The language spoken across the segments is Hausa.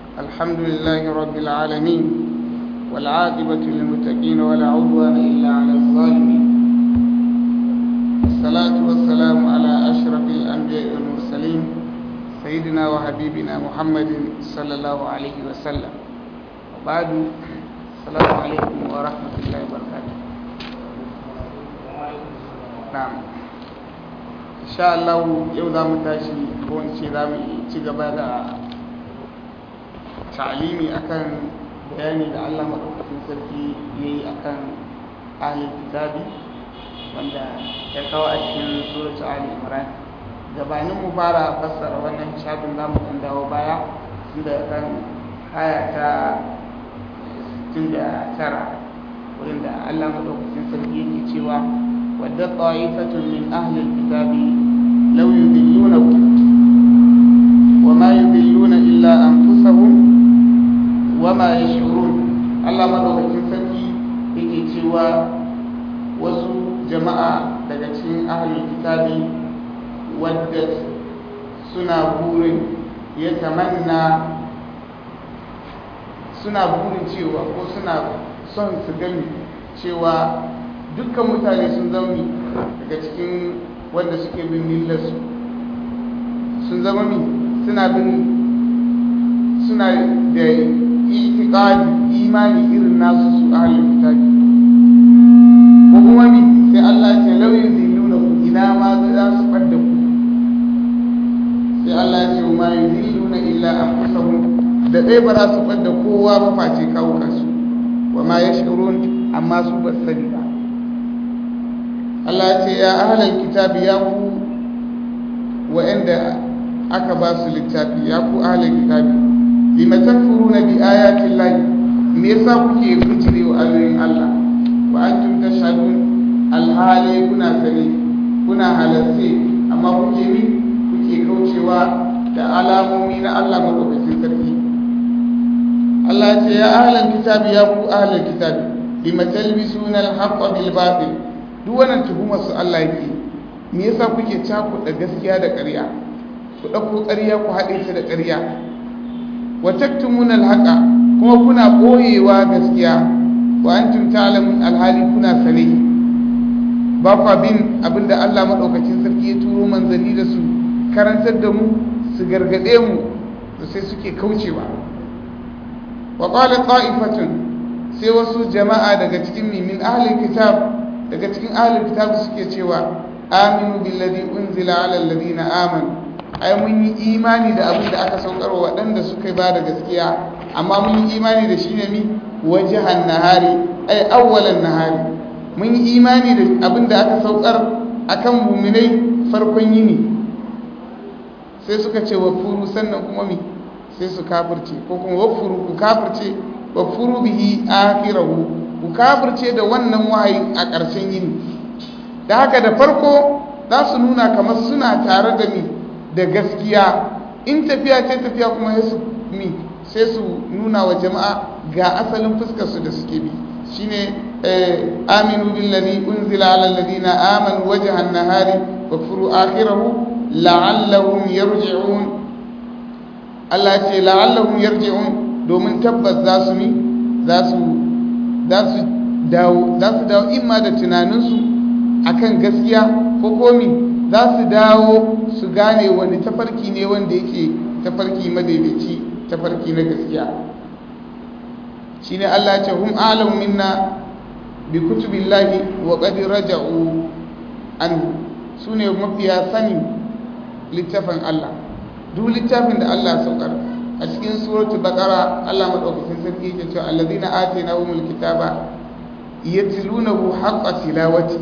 الحمد لله رب العالمين والعاقبة للمتقين ولا عدوان إلا على الظالمين الصلاة والسلام على أشرف الأنبياء والمرسلين سيدنا وحبيبنا محمد صلى الله عليه وسلم وبعد السلام عليكم ورحمة الله وبركاته نعم إن شاء الله يوم ذا متاشي كون شي ذا ci gaba da ta'alimi akan bayani da Allah maɗaukakin sarki ya yi akan ahlul kitabi wanda ya kawo a cikin suratul ali imran gabanin mu fara fassara wannan shafin zamu kan dawo baya inda kan aya ta 69 wurin da Allah maɗaukakin sarki yake cewa wadda ta'ifatun min ahlil kitabi law yudillunakum وما يضلون إلا أنفسهم وما يشعرون Allah madaukakin sarki yake cewa wasu jama'a daga cikin ahlul kitabi wadda suna burin ya tamanna suna burin cewa ko suna son su gani cewa dukkan mutane sun zauni daga cikin wanda suke bin millarsu sun zama mi suna bin suna da itikadi imani irin nasu su ahlul kitabi ko kuma mi sai Allah ce lauyin zilluna ku ina ma za su fadda ku sai Allah ce ma yuzilluna illa anfusahum da dai ba za su fadda kowa ba face kawo kansu wa ma yashurun amma su ba sani ba Allah ce ya ahlul kitabi ya ku wa'anda aka ba su littafi ya ku ahlul kitabi lima takfuruna bi ayati llahi me yasa kuke bijire wa ayoyin Allah wa antum tashhadun alhali kuna sani kuna halarce amma kuke mi kuke kaucewa da alamomi na Allah madaukakin sarki Allah ce ya ahlul kitabi ya ku ahlul kitabi lima talbisuna alhaqqa bil batil duk wannan tuhumar su Allah yake me yasa kuke cakuɗa gaskiya da ƙarya ku ɗauko ƙarya ku haɗe ta da ƙarya wa taktumuna alhaqa kuma kuna ɓoyewa gaskiya wa antum ta'lamun alhali kuna sane ba kwa bin abinda Allah madaukakin sarki ya turo manzanni da su karantar da mu su gargade mu to sai suke kaucewa wa qala qa'ifatun sai wasu jama'a daga cikin min ahli kitab daga cikin ahli kitab suke cewa aminu billadhi unzila ala alladhina amanu ai mun yi imani da abin da aka saukar wa waɗanda suka ba da gaskiya amma mun yi imani da shi ne mi wajihan nahari ai awwalan nahari mun yi imani da abin da aka saukar akan muminai farkon yini sai suka ce wafuru sannan kuma mi sai su kafirce ko kuma wafuru ku kafirce wafuru bihi akhirahu ku kafirce da wannan wahayi a ƙarshen yini da haka da farko za su nuna kamar suna tare da mi da gaskiya in tafiya ce tafiya kuma ya su mi sai su nuna wa jama'a ga asalin fuskarsu da suke bi shine aminu billazi unzila ala alladhina amanu wajhan nahari wa furu akhirahu la'allahum yarji'un Allah ce la'allahum yarji'un domin tabbas za su mi za su za su dawo za su dawo imma da tunaninsu akan gaskiya ko komi za su dawo su gane wani tafarki ne wanda yake tafarki madaidaici tafarki na gaskiya shi ne Allah ce hum alam minna bi kutubillahi wa qad raja'u an su ne mafiya sani littafin Allah duk littafin da Allah saukar a cikin suratul baqara Allah madaukakin sarki yake cewa alladhina atainahumul kitaba yatlunahu haqqa tilawati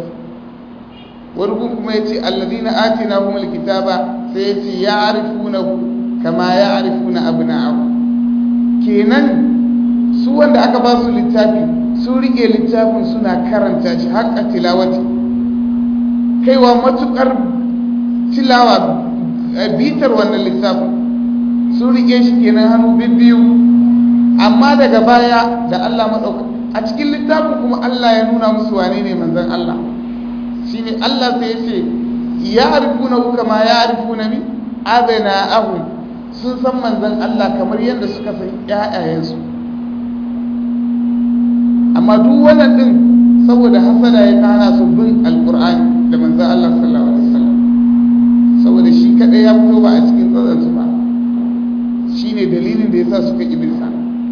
wargun kuma ya ce allazina atina humul kitaba sai ya ce ya arifunahu kama ya arifuna abna'ahu kenan su wanda aka ba su littafi su rike littafin suna karanta shi haƙƙa tilawati kaiwa matukar tilawa bitar wannan littafin su rike shi kenan hannu bibbiyu amma daga baya da Allah maɗauka a cikin littafin kuma Allah ya nuna musu wane ne manzon Allah shine Allah sai ya ce ya arifuna kama ya arifuna mi adana ahum sun san manzon Allah kamar yadda suka san ƴaƴayensu amma duk wannan din saboda hasada ya kana su bin alqur'ani da manzon Allah sallallahu alaihi wasallam saboda shi kadai ya fito ba a cikin tsatsan su ba shine dalilin da yasa suka ibisa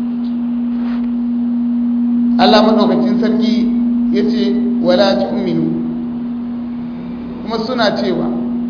Allah madaukakin sarki yace wala tu'minu kuma suna cewa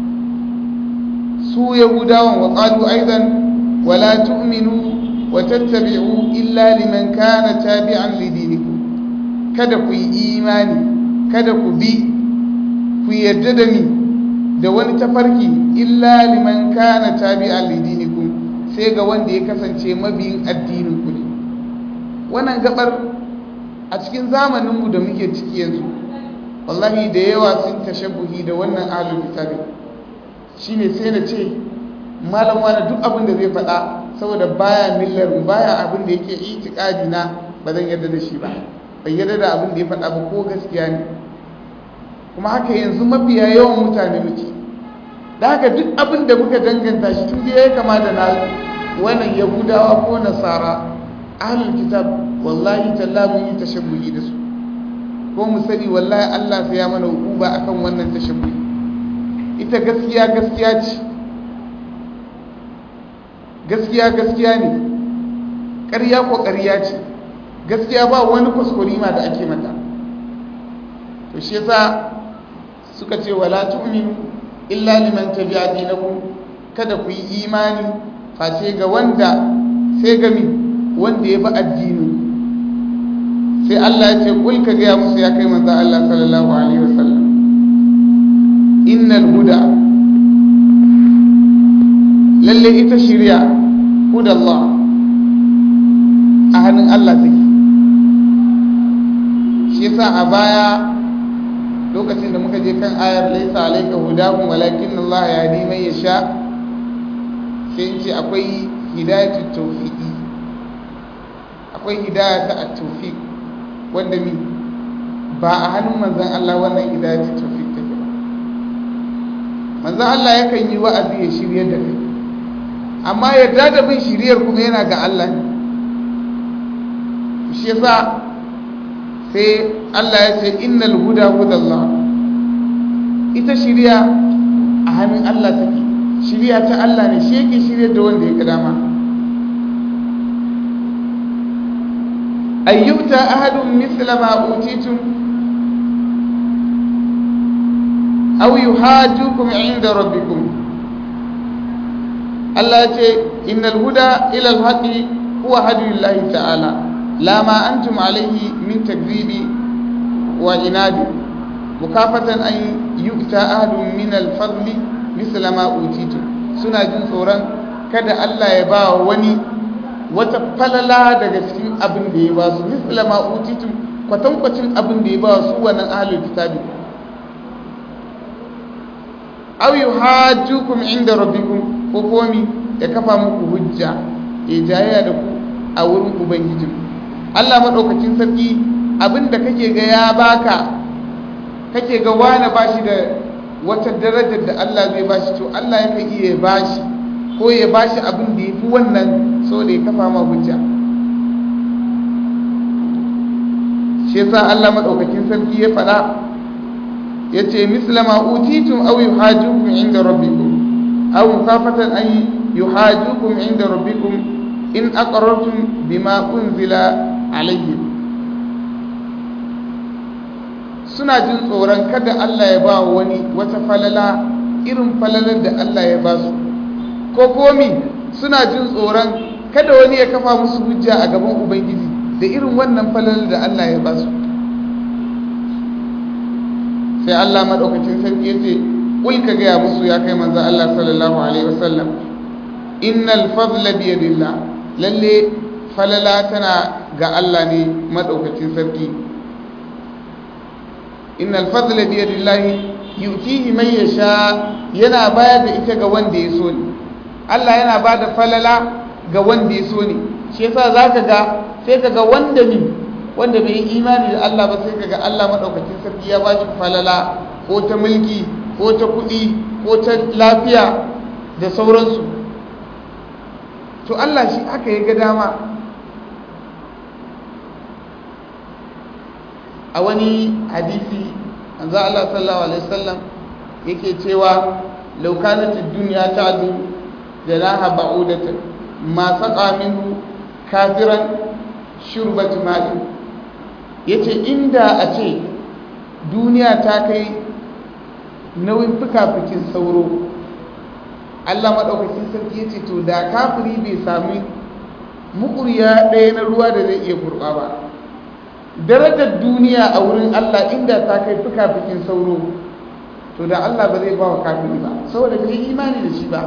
su yahudawan wa qalu aidan wala tu'minu wa tattabi'u illa liman kana tabi'an lidinikum kada ku yi imani kada ku bi ku yarda da ni da wani tafarki illa liman kana tabi'an lidinikum sai ga wanda ya kasance mabiyin addinin ku ne wannan gabar a cikin zamaninmu da muke ciki yanzu wallahi da yawa sun tashabbuhi da wannan ahlul kitabi shine sai na ce malam wani duk abin da zai faɗa saboda baya millar baya abin da yake itikadi na ba zan yarda da shi ba ban yarda da abin da ya faɗa ba ko gaskiya ne kuma haka yanzu mafiya yawan mutane muke da haka duk abin da muka danganta shi tun da ya kama da na wannan yahudawa ko nasara ahlul kitab wallahi talla mun yi tashabbuhi da su ko mu sani wallahi Allah sai ya mana hukuba akan wannan tashabbuhi ita gaskiya gaskiya ce gaskiya gaskiya ne ƙarya ko ƙarya ce gaskiya ba wani kuskurima da ake mata to shi yasa suka ce wala tu'minu illa liman tabi'a dinakum kada ku yi imani face ga wanda sai ga mi wanda ya bi addini sai Allah ya ce kul ka ga musu ya kai manzo Allah sallallahu alaihi wasallam innal huda lalle ita shirya hudallah a hannun Allah take shi yasa a baya lokacin da muka je kan ayar laisa alayka hudahum walakin Allah yahdi man yasha sai in ce akwai hidayatu tawfiqi akwai hidayatu at-tawfiq wanda mi ba a hannun manzon Allah wannan hidayatu tawfiq take ba manzon Allah yakan yi wa'azi ya shirye da kai amma yarda da bin shiryar kuma yana ga Allah ne shi yasa sai Allah ya ce innal huda hudallah ita shiriya a hannun Allah take shiriya ta Allah ne shi yake shiryar da wanda ya ga dama ayyuta ahadun misla ma utitum aw yuhajjukum inda rabbikum Allah ya ce innal huda ila al-haqi huwa hadiyullahi ta'ala la ma antum alayhi min takdhibi wa inadi mukafatan an yu'ta ahadun min al-fadli misla ma utitu suna jin tsoron kada Allah ya ba wani wata falala daga cikin abin da ya ba su misla ma utitu kwatankwacin abin da ya ba su wannan ahlul kitabi aw yuhajjukum inda rabbikum ko komi ya kafa muku hujja ya jayaya da ku a wurin ubangijin Allah maɗaukacin sarki abinda kake ga ya baka kake ga wani bashi da wata darajar da Allah zai bashi to Allah yakan iya bashi ko ya bashi abin da ya fi wannan so da ya kafa ma hujja shi yasa Allah maɗaukacin sarki ya faɗa ya ce mislama utitum aw yuhajukum inda rabbikum aw mukafatan an yuhajukum inda rabbikum in aqarrtum bima unzila alayhim suna jin tsoron kada Allah ya ba wani wata falala irin falalar da Allah ya ba su ko komi suna jin tsoron kada wani ya kafa musu hujja a gaban ubangiji da irin wannan falalar da Allah ya ba su sai Allah madaukakin sarki yace kul ka gaya musu ya kai manzo Allah sallallahu alaihi wasallam innal fadla bi yadillah lalle falala tana ga Allah ne madaukakin sarki innal fadla bi yadillah yu'tihi man yasha yana bayar da ita ga wanda ya so ne Allah yana ba da falala ga wanda ya so ne shi yasa zaka ga sai kaga wanda ne wanda bai yi imani da Allah ba sai kaga Allah madaukakin sarki ya bashi falala ko ta mulki ko ta kuɗi ko ta lafiya da sauransu to Allah shi haka ya ga dama a wani hadisi manzo Allah sallallahu alaihi wasallam yake cewa law kanat ad-dunya ta'du janaha ba'udatan ma saqa minhu kafiran shurbat ma'i yace inda a ce duniya ta kai nauyin fuka-fukin sauro Allah maɗaukakin sarki ya ce to da kafiri bai sami mukuriya ɗaya na ruwa da zai iya kurɓa ba darajar duniya a wurin Allah inda ta kai fuka-fukin sauro to da Allah ba zai ba wa kafiri ba saboda bai imani da shi ba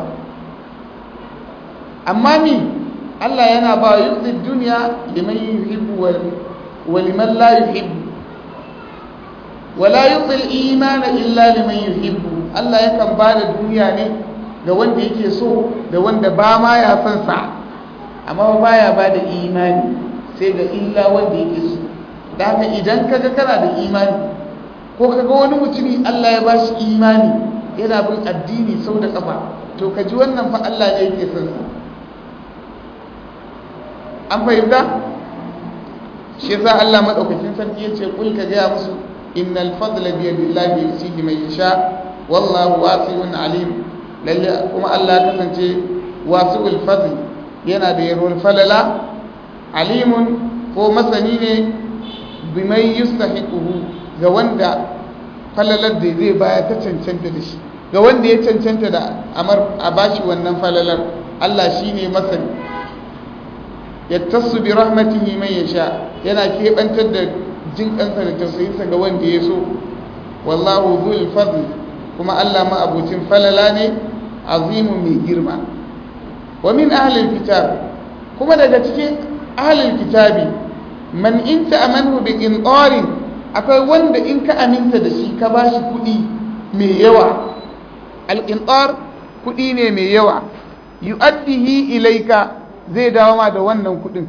amma ni Allah yana ba yuzi duniya liman yuhibbu wa liman la yuhibbu wala yuzi imana illa liman yuhibbu Allah yakan ba da duniya ne ga wanda yake so da wanda ba ma ya san sa amma baya ba da imani sai ga illa wanda yake so da haka idan kaga kana da imani ko kaga wani mutumi Allah ya bashi imani yana bin addini sau da kafa to ka ji wannan fa Allah ne yake son sa an fahimta shi yasa Allah madaukakin sarki yace kul ka ga musu innal fadla bi yadillahi yusihi man yasha wallahu wasi'un alim lalle kuma Allah ya kasance wasi'ul fadl yana da yarwar falala alimun ko masani ne bimai yustahiquhu ga wanda falalar da zai baya ta cancanta da shi ga wanda ya cancanta da amar a bashi wannan falalar Allah shine masani yattasu bi rahmatihi man yasha yana kebantar da jin kansa da tausayinsa ga wanda ya so wallahu dhul fadl kuma Allah ma abucin falala ne azimu mai girma wa min ahlil kitab kuma daga cikin ahlil kitabi man in ta'amanu bi qintarin akwai wanda in ka aminta da shi ka bashi kuɗi mai yawa al-qintar kuɗi ne mai yawa yu'addihi ilaika zai dawo ma da wannan kuɗin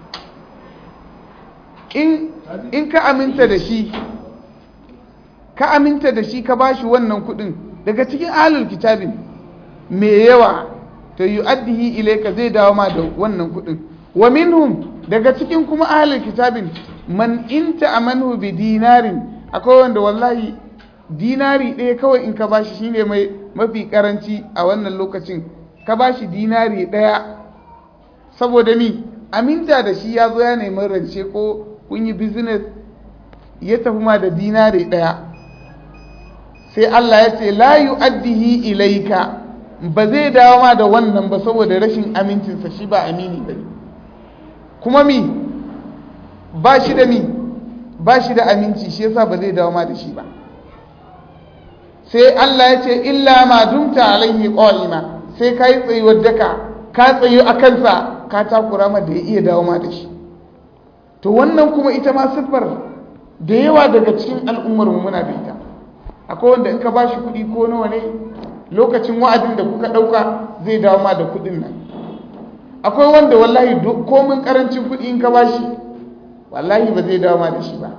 in in ka aminta da shi ka aminta da shi ka bashi wannan kuɗin daga cikin ahlul kitabin mai yawa to yu'addihi ilayka zai dawo ma da wannan kuɗin wa minhum daga cikin kuma ahlul kitabin man inta amanu bi dinarin akwai wanda wallahi dinari ɗaya kawai in ka bashi shine mai mafi karanci a wannan lokacin ka bashi dinari ɗaya saboda mi aminta da shi ya zo ya nemi rance ko kun yi business ya tafi ma da dinari ɗaya sai Allah ya ce la yu'addihi ilaika ba zai dawo ma da wannan ba saboda rashin amincinsa shi ba amini ba kuma mi ba shi da mi ba shi da aminci shi yasa ba zai dawo ma da shi ba sai Allah ya ce illa ma dumta alaihi qa'ima sai kai tsayuwar daka ka tsayu a kansa ka takura ma da ya iya dawo ma da shi to wannan kuma ita ma siffar da yawa daga cikin al'ummar mu muna da ita akwai wanda in ka ba shi kuɗi ko nawa ne lokacin wa'adin da kuka ɗauka zai dawo ma da kuɗin nan akwai wanda wallahi komin ƙarancin kuɗi in ka ba shi wallahi ba zai dawo ma da shi ba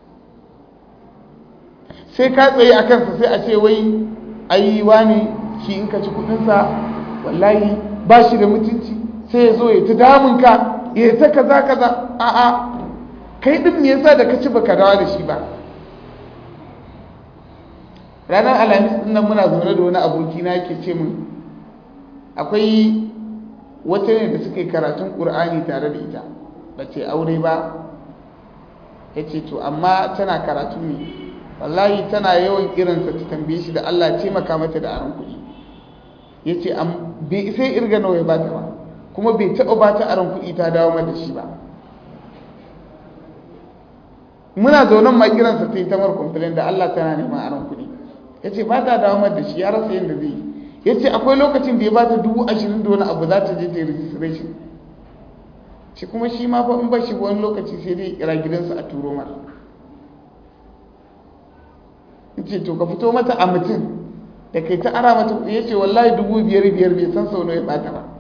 sai ka tsaye a kansa sai a ce wai ayiwa ne shi in ka ci kuɗinsa wallahi ba shi da mutunci sai ya zo ya ta damunka ya ta kaza kaza a'a kai ɗin me yasa da ka ci baka dawo da shi ba ranar alhamis din nan muna zaune da wani aboki na yake ce min akwai wata ne da suka yi karatun ƙur'ani tare da ita ba ce aure ba ya ce to amma tana karatu ne wallahi tana yawan irinsa ta tambaye shi da Allah taimaka mata da aron kuɗi ya ce bai sai irga nawa ya ba ta ba kuma bai taɓa ba ta aron kuɗi ta dawo mata shi ba muna zaunan ma kiransa ta yi ta mar complain da Allah tana neman aron kuɗi ya ce ba ta dawo da shi ya rasa yadda zai yi ya ce akwai lokacin da ya ba ta dubu ashirin da wani abu za ta je ta yi registration shi kuma shi ma fa in ba shi wani lokaci sai dai kira gidansa a turo mara ya ce to ka fito mata a mutum da kai ta ara mata ya ce wallahi dubu biyar biyar bai san sau ya bata ba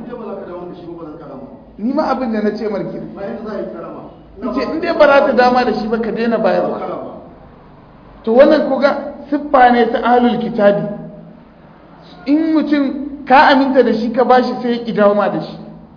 ni ma abin da na ce marki ce in dai ba za ta dama da shi ba ka daina bayarwa to wannan kuga siffa ne ta ahlul kitabi in mutum ka aminta da shi ka bashi sai ya dawo ma da shi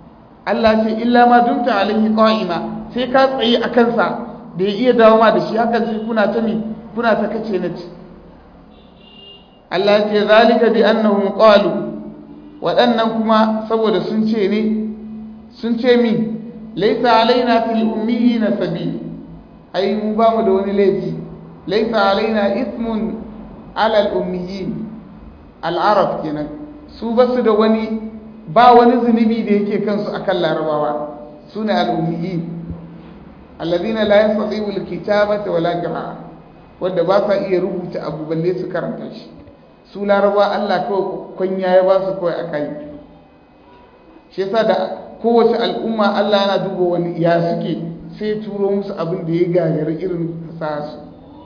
Allah ce illa ma dumta alaihi qa'ima sai ka tsaye a kansa da ya iya dawo ma da shi hakan sai kuna ta mi kuna ta kace na ci Allah ce zalika bi annahum qalu waɗannan kuma saboda sun ce ne sun ce mi laisa alaina fil ummiyina sabil ai mu ba mu da wani laifi laisa alaina ismun ala al ummiyin al arab kenan su ba su da wani ba wani zunubi da yake kansu akan larabawa su ne al ummiyin alladhina la yastati'u al kitabata wala qira'a wanda ba sa iya rubuta abu balle su karanta shi su larabawa Allah kawai kwanya ya ba su kawai akai shi yasa da kowace al'umma Allah yana duba wani ya suke sai turo musu abin da ya gagara irin fasaha su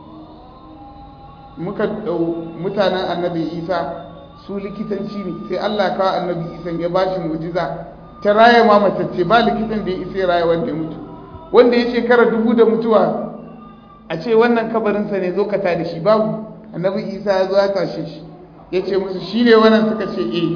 muka dau mutanen annabi isa su likitanci ne sai Allah kawo annabi isa ya ba shi mu'jiza ta raya ma matacce ba likitan da ya isa raya wanda ya mutu wanda ya shekara dubu da mutuwa a ce wannan kabarinsa ne zo ka da shi babu annabi isa ya zo ya tashe shi ya ce musu shi ne wannan suka ce eh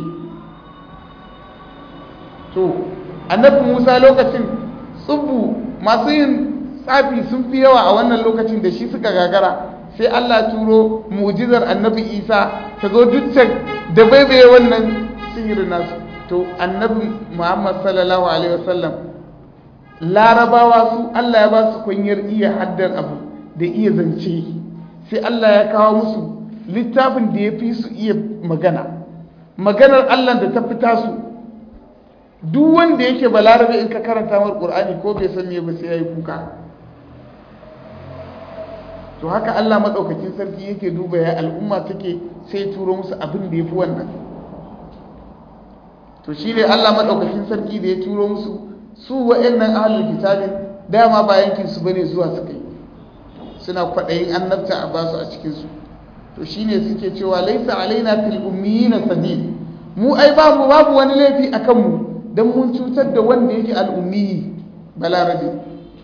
to annabi musa lokacin tsubu masu yin tsafi sun fi yawa a wannan lokacin da shi suka gagara sai allah turo mu'jizar annabi isa ta zo dukkan da baibaye wannan sihirin nasu to annabi muhammad sallallahu alaihi wasallam larabawa su allah ya ba su kunyar iya haddar abu da iya zance sai allah ya kawo musu littafin da ya fi su iya magana maganar allah da ta fita su duk wanda yake balarabe in ka karanta mar qur'ani ko bai san me ba sai yayi kuka to haka Allah madaukakin sarki yake duba ya al'umma take sai turo musu abin da yafi wannan to shine Allah madaukakin sarki da ya turo musu su wa'annan ahlul kitabin dama ba yankin su bane zuwa su kai suna kwadayin annabta a basu a cikin su to shine suke cewa laisa alaina fil ummiyina sabil mu ai babu babu wani laifi akan mu don mun cutar da wanda yake al'ummi balarabe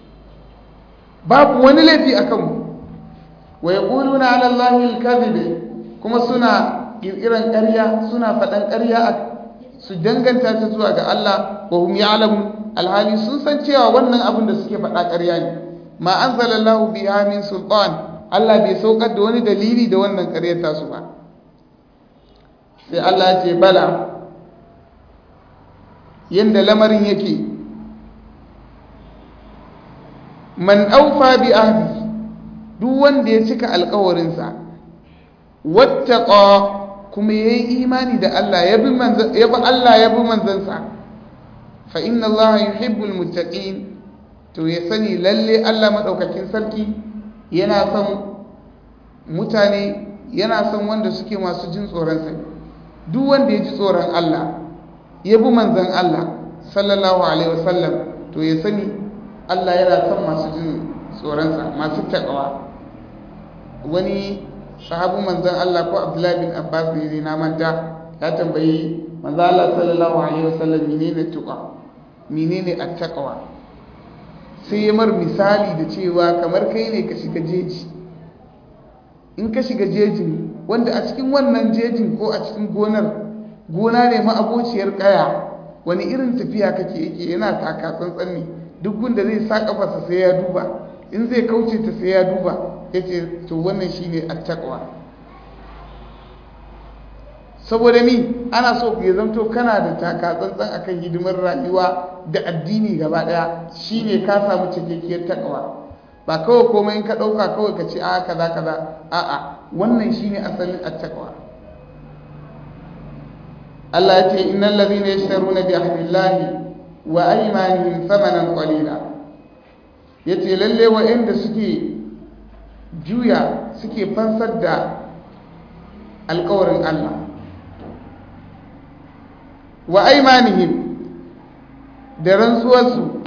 babu wani laifi a kanmu wa ya ƙulu na alallahi alkazibe kuma suna ƙirƙiran ƙarya suna faɗan ƙarya su danganta ta zuwa ga Allah wa hum ya'lamu alhali sun san cewa wannan abin da suke faɗa ƙarya ne ma anzalallahu biha min sultan Allah bai saukar da wani dalili da wannan ƙaryar tasu ba sai Allah ya ce bala yadda lamarin yake man aufa bi ahdi duk wanda ya cika alkawarinsa wattaqa kuma yayi imani da Allah ya bi manzan ya bi Allah ya bi manzansa fa inna Allah yuhibbul muttaqin to ya sani lalle Allah madaukakin sarki yana son mutane yana son wanda suke masu jin tsoron sa duk wanda ya ji tsoron Allah ya bi manzan Allah sallallahu alaihi wasallam to ya sani Allah yana son masu jin tsoronsa masu taƙawa wani sahabu manzan Allah ko Abdullahi bin Abbas ne na manta ya tambayi manzan Allah sallallahu alaihi wasallam menene tuqa menene at-taqwa sai ya mar misali da cewa kamar kai ne ka shiga jeji in ka shiga jejin wanda a cikin wannan jejin ko a cikin gonar gona ne ma'abociyar kaya wani irin tafiya kake yake yana taka tsantsan ne duk gunda zai sa kafarsa sai ya duba in zai kauce ta sai ya duba ya ce to wannan shine attaqwa saboda ni ana so ku ya zanto kana da taka tsantsan akan hidimar rayuwa da addini gaba daya shine ka samu cikakkiyar takawa ba kawai komai in ka dauka kawai ka ce a kaza kaza a'a wannan shine asalin attaqwa Allah ya ce innal ladhina yashtaruna bi ahdillahi wa aymanihim thamanan qalila yace lalle wa'anda suke juya suke fansar da alƙawarin Allah wa aymanihim da rantsuwarsu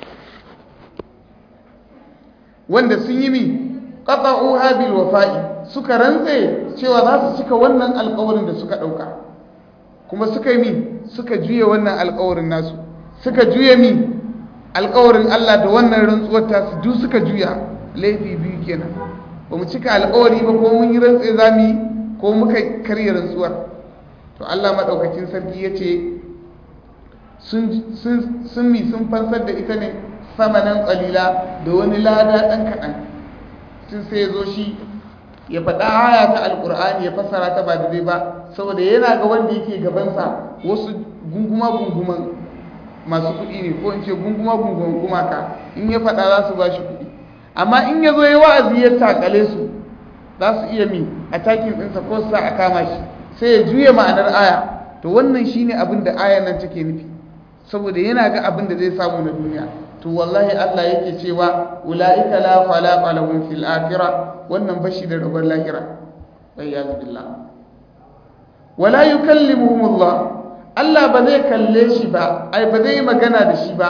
wanda sun yi mi qata'uha bil wafa'i suka rantse cewa za su cika wannan alƙawarin da suka ɗauka kuma suka yi mi suka juye wannan alkawarin nasu suka juye mi alkawarin Allah da wannan rantsuwar tasu duk suka juya laifi biyu kenan ba mu cika alkawari ba ko mun yi rantse za mu yi ko muka karya rantsuwar to Allah maɗaukakin sarki ya ce sun mi sun fansar da ita ne samanan qalila da wani lada dan kaɗan tun sai ya zo shi ya faɗa aya ta alƙur'ani ya fassara ta ba daidai ba saboda yana ga wanda yake gabansa wasu gunguma gunguman masu kuɗi ne ko in ce gunguma gunguman gumaka in ya faɗa za su ba shi kuɗi amma in ya zo ya wa'azi ya takale su za su iya mi a takin ɗinsa ko sa a kama shi sai ya juya ma'anar aya to wannan shine abin da ayan nan take nufi saboda yana ga abin da zai samu na duniya to wallahi Allah yake cewa ulaika la khalaqa lahum fil akhirah wannan bashi da rabar lahira wayyaz billah wala yukallimuhum Allah Allah ba zai kalle shi ba ai ba zai magana da shi ba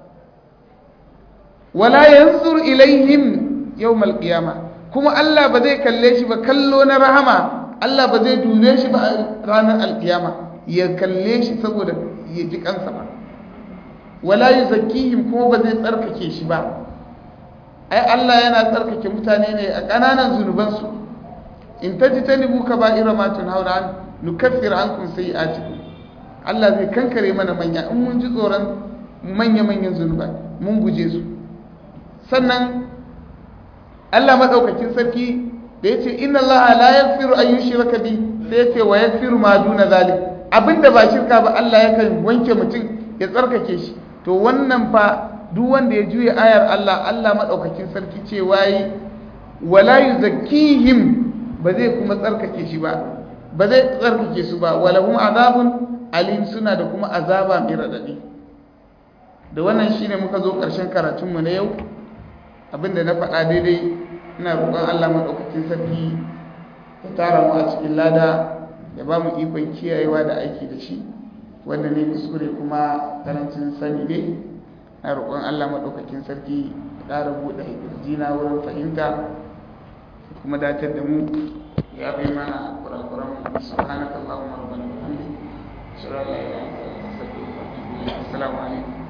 wala yanzur ilaihim yawmal qiyamah kuma Allah ba zai kalle shi ba kallo na rahama Allah ba zai dube shi ba a ranar alkiyama ya kalle shi saboda ya ji kansa ba wala yuzakkihim kuma ba zai tsarkake shi ba ai Allah yana tsarkake mutane ne a ƙananan zunubansu in tajtanibu kaba'ira ma tunhauna an nukaffir ankum sayi'atikum Allah zai kankare mana manya in mun ji tsoron manya-manyan zunubai mun guje su sannan Allah madaukakin sarki da yace inna Allah la yaghfiru an yushraka bi sai yace wa yaghfiru ma duna zalik abinda ba shirka ba Allah yakan wanke mutum ya tsarkake shi to wannan fa duk wanda ya juya ayar Allah Allah madaukakin sarki ce wayi wala yuzakkihim ba zai kuma tsarkake shi ba ba zai tsarkake su ba walahum azabun alim suna da kuma azaba mai radadi da wannan shine muka zo ƙarshen karatunmu na yau abinda na faɗa daidai ina roƙon Allah maɗaukakin sarki ya tara mu a cikin lada ya ba mu ikon kiyayewa da aiki da shi wanda ne kuskure kuma karancin sani ne na roƙon Allah maɗaukakin sarki ya ƙara buɗe jina wurin fahimta kuma datar da mu ya bai mana kurakuran subhanakallahumma rabbana wa bihamdika ashhadu an la ilaha illa anta astaghfiruka wa atubu ilayk assalamu alaikum